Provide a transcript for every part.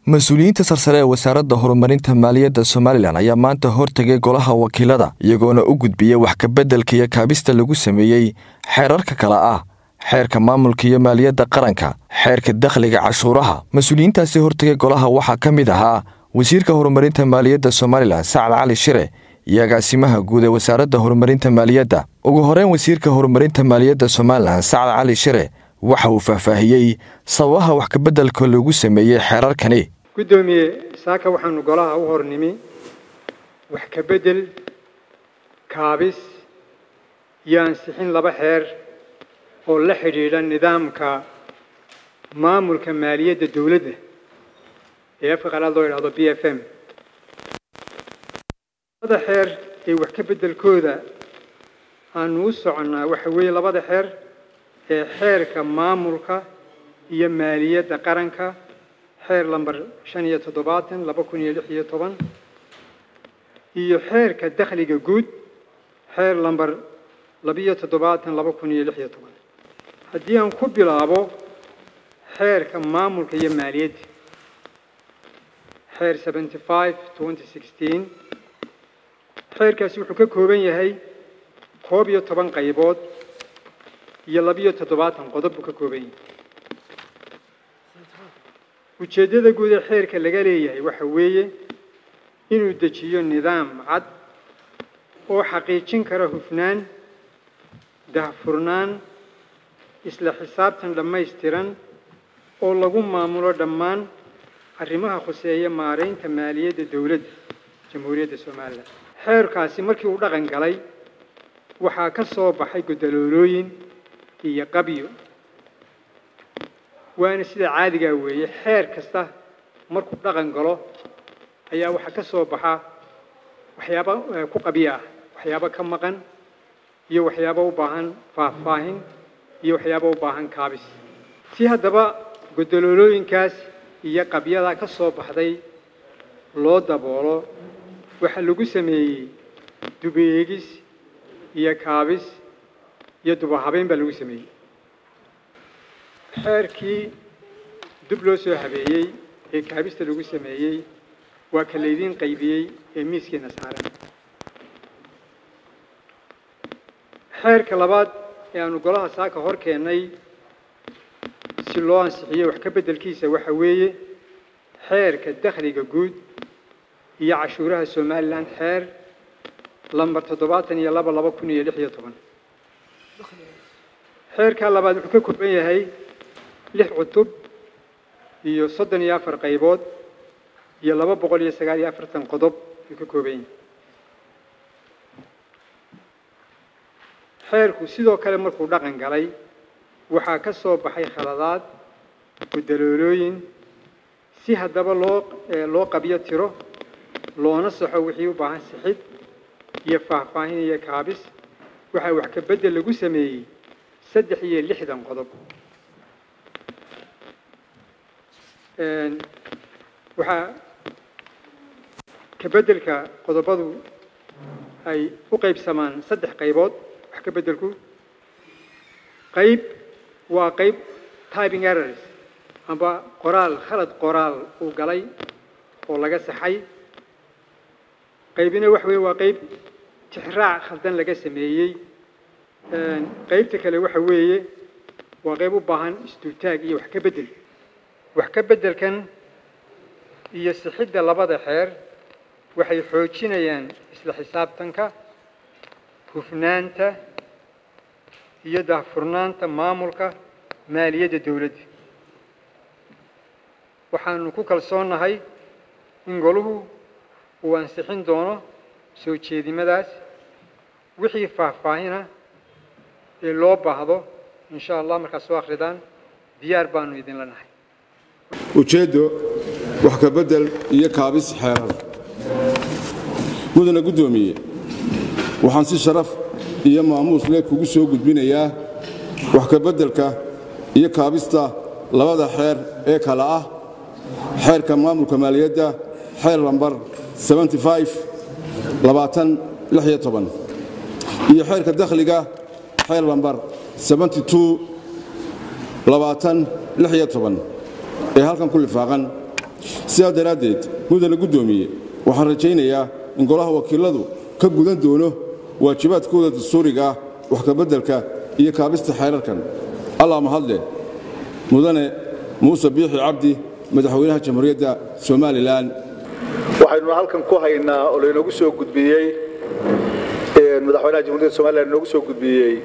mas-uuliyiinta sarsare ee wasaaradda horumarinta maaliyadda somalilan ayaa maanta hortegay golaha wakiilada iyagoona u gudbiyey wax kabeddelka iyo kaabista lagu sameeyey xeerarka kale ah xeerka maamulka iyo maaliyadda qaranka xeerka dakhliga cashuuraha mas-uuliyiintaasi hortegay golaha waxaa ka mid ahaa wasiirka horumarinta maaliyadda somalilan sacad cali shire iyo agaasimaha guud ee wasaaradda horumarinta maaliyadda ugu horeyn wasiirka horumarinta maaliyadda somalilan sacad cali shire waxa uu faahfaahiyey sababaha wax kabeddelka lagu sameeyey xeerarkani guddoomiye saaka waxaanu golaha u hornimi wax ka beddel kaabis iyo ansixin laba xeer oo la xidhiidha nidaamka maamulka maaliyadda dowladda ee afka qalaad loo yidhahdo b f m labada xeer ee wax ka beddelkooda aanu u soconnaa waxa weeye labada xeer ee xeerka maamulka iyo maaliyadda qaranka xeer lamber shan iyo toddobaatan laba kun iyo lix iyo toban iyo xeerka dakhliga guud xeer lamber labiyo toddobaatan laba kun iyo lix iyo toban haddii aan ku bilaabo xeerka maamulka iyo maaliyadda xeer seventy five twenty sixteen xeerkaasi wuxuu ka kooban yahay koob iyo toban qaybood iyo labiyo toddobaatan qodob buu ka kooban yahay ujeeddada guud ee xeerka laga leeyahay waxa weeye inuu dejiyo nidaam cad oo xaqiijin kara hufnaan dahfurnaan isla xisaabtan dhammaystiran oo lagu maamulo dhammaan arrimaha khuseeya maaraynta maaliyadda dowladda jamhuuriyadda somalilan xeerkaasi markii uu dhaqan galay waxaa ka soo baxay guddaloolooyin iyo qabyo waana sida caadigaa weeye xeer kasta markuu dhaqan galo ayaa waxaa ka soo baxa waxyaabo ku qabyo ah waxyaabo ka maqan iyo waxyaabo u baahan faahfaahin iyo waxyaabo u baahan kaabis si haddaba guddaloolooyinkaas iyo qabyadaa ka soo baxday loo daboolo waxaa lagu sameeyey dubeegis iyo kaabis iyo dubahabeyn baa lagu sameeyey xeerkii dib loo soo habeeyey ee kaabista lagu sameeyey waa ka laydiin qaybiyey ee miiskeena saaran xeerka labaad ee aanu golaha saaka hor keennay si loo ansixiyo wax ka beddelkiisa waxa weeye xeerka dakhliga guud iyo cashuuraha somalilan xeer lamber toddobaatan iyo laba laba kun iyo lix iyo toban xeerkaa labaad wuxuu ka kooban yahay lix cutub iyo soddon iyo afar qaybood iyo laba boqol iyo sagaal iyo afartan qodob ayuu ka kooban yahay xeerku sidoo kale markuu dhaqan galay waxaa ka soo baxay khaladaad guddaloolooyin si haddaba loo loo qabyo tiro loona saxo wixii u baahan sixid iyo faahfaahin iyo kaabis waxaa wax ka beddel lagu sameeyey saddex iyo lixdan qodob waxaa ka beddelka qodobadu ay u qaybsamaan saddex qaybood wax ka beddelku qayb waa qayb typing errors amba qoraal khalad qoraal uu galay oo laga saxay qaybina wax weeye waa qayb tixraac khaldan laga sameeyey qaybta kale waxa weeye waa qayb u baahan istuutaag iyo wax ka beddel wax ka beddelkan iyo sixidda labada xeer waxay xoojinayaan isla xisaabtanka hufnaanta iyo daahfurnaanta maamulka maaliyadda dowladda waxaanu ku kalsoonnahay in goluhu uu ansixin doono soo jeedimadaas wixii faahfaahina ee loo baahdo insha allah markaad soo akhridaan diyaar baanu idinla nahay ujeeddo wax ka beddel iyo kaabis xeerar mudana guddoomiye waxaan si sharaf iyo maamuus leh kugu soo gudbinayaa wax ka beddelka iyo kaabista labada xeer ee kale ah xeerka maamulka maaliyadda xeer lambar iyo xeerka dakhliga xeer lambar ee halkan ku lifaaqan sidaa daraaddeed mudane guddoomiye waxaan rajaynayaa in golaha wakiiladu ka gudan doono waajibaadkooda dastuuriga ah wax kabeddelka iyo kaabista xeerarkan allah mahadle mudane muuse biixi cabdi madaxweynaha jamhuuriyadda somalilan waxaynu halkan ku haynaa oo laynoogu soo gudbiyey madaxweynaha jamhuuriyadda somalilan inoogu soo gudbiyey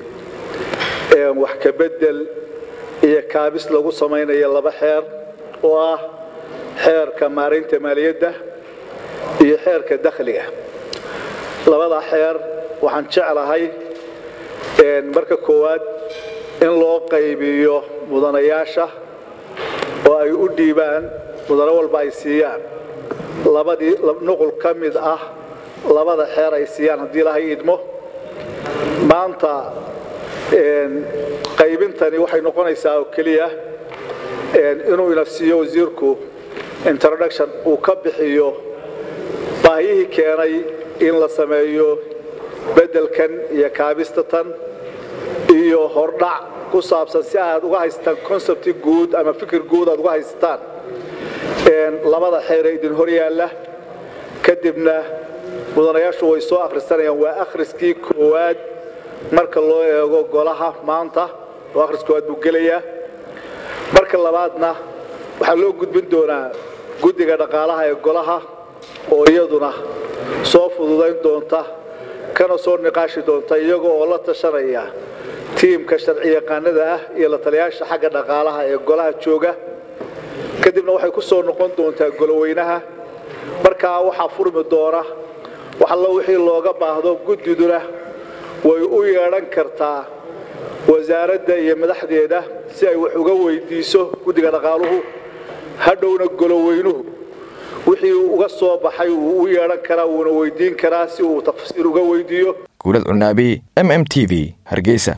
wax kabedel iyo kaabis lagu samaynayo laba xeer oo ah xeerka maaraynta maaliyadda iyo xeerka dakhliga labada xeer waxaan jeclahay marka koowaad in loo qaybiyo mudanayaasha oo ay u dhiibaan mudano walba ay siiyaan labadii nuqul ka mid ah labada xeer ay siiyaan haddii ilahay idmo maanta qaybintani waxay noqonaysaa oo keliya inuu ina siiyo wasiirku introduction uu ka bixiyo baahiyihii keenay in la sameeyo beddelkan iyo kaabistatan iyo hordhac ku saabsan si aad uga haysataan concepti guud ama fikir guud aad uga haysataan labada xeere idin hor yaalla kadibna mudanayaashu way soo akhrisanayaan waa akhriskii koowaad marka loo eego golaha maanta oo akhris koowaad buu gelayaa marka labaadna waxaa loo gudbin doonaa guddiga dhaqaalaha ee golaha oo iyaduna soo fududayn doonta kana soo niqaashi doonta iyaga oo la tashanaya tiimka sharci yaqaanada ah iyo la taliyaasha xagga dhaqaalaha ee golaha jooga kadibna waxay ku soo noqon doontaa goloweynaha markaa waxaa furmi doona wax allo wixii looga baahdo guddiduna way u yeedhan kartaa wasaaradda iyo madaxdeeda si ay wax uga weydiiso guddiga dhaqaaluhu hadhowna goloweynuhu wixii uga soo baxay wuu u yeedhan karaa wuuna weydiin karaa si uu tafsiir uga weydiiyo guulad cunaabi m m t v hargeysa